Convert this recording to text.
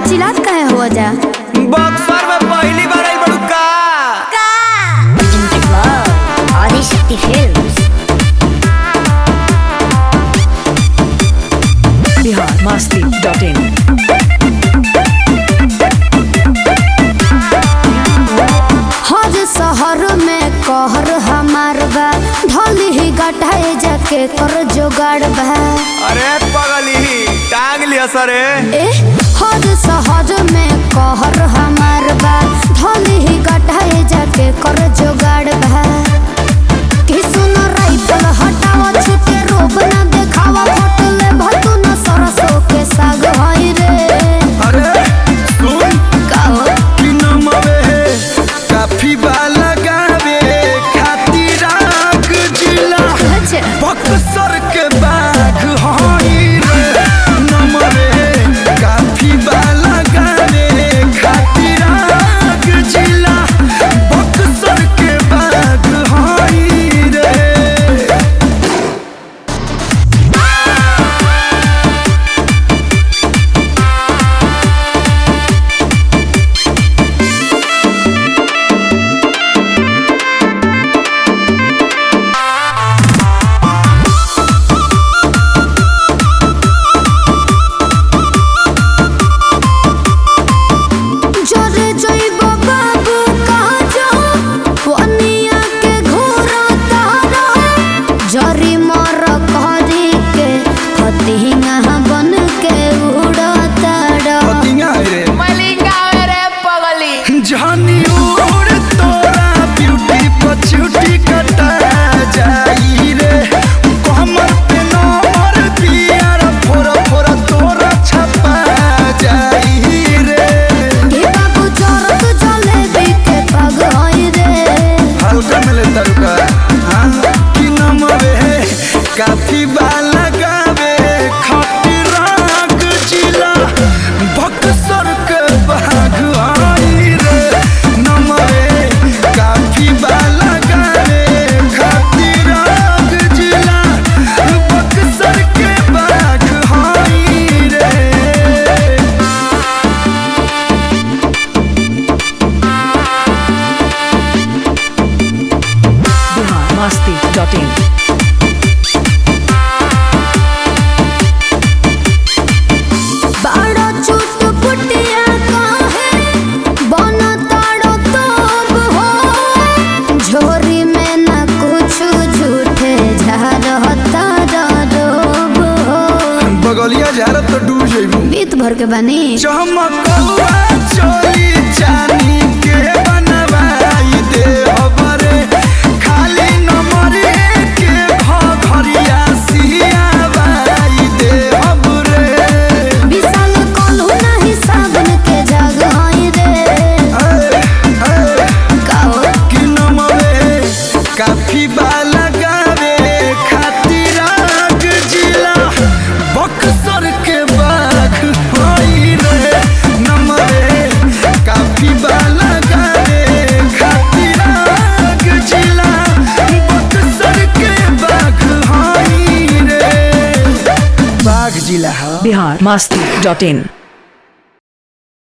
चिल्लात कहे हो जा बक्सर में पहली बार आई बड़ू का Presented by Adishakti Films. biharmasti.in हर शहर में कहर हमार बा ढोली ही गटाए जाके कर जोगाड़ बा अरे पगली टांग लिया सरे ए हर शहर में कहर हमार बा ढोली ही गटाए जाके कर जोगाड़ बा कि सुनो राइफल हटावा छुटे रोब ना देखावा फोटो ले भतू न सरसों के साग होई रे अरे सुन काओ कि नमवे काफी बाला गावे खातिर आग जिला अच्छा बक्सर के बाग हई रे नमवे काफी बाला गावे खातिर आग जिला बक्सर के बाग हई रे জরে জৈব বাবু কাজ পনিয়া के ঘোরা তারা জরি মর করি के फतिंगा बन के उड़ा तारा पतिया रे जानी उड़ तोरा ब्यूटी पछूटी कटा जाई रे कमर पे नंबर दिया फोरा फोरा तोरा छपा जाई रे के बाबू जरत जलेबी के पग होई रे हल्का मिले तरुका हाँ कि नमवे काफी बाला गावे खाटी राग जिला बक्सर के बाग आई रे नमवे काफी बाला गावे खाटी राग जिला बक्सर के बाग आई रे biharmasti.in बाड़ा चुट पुटिया काहे बन ताड़ो तोब हो झोरी में न कुछ झूठे झारता रोब हो बगलिया झारत तो डूब जइबू बीत भर के बनी चमकौआ चोली चानी के बनवाई दे हबरे खाली नंबर के घरिया सियावाई दे हबरे विशाल कोल्हू नहीं साबन के जग होई रे काओ कि नमवे काफी बाला गावे खातिर आग जिला बक्सर के बाग होई रे नमवे काफी बाला गावे खातिर आग जिला बक्सर के बाग होई रे बाग जिला हा biharmasti.in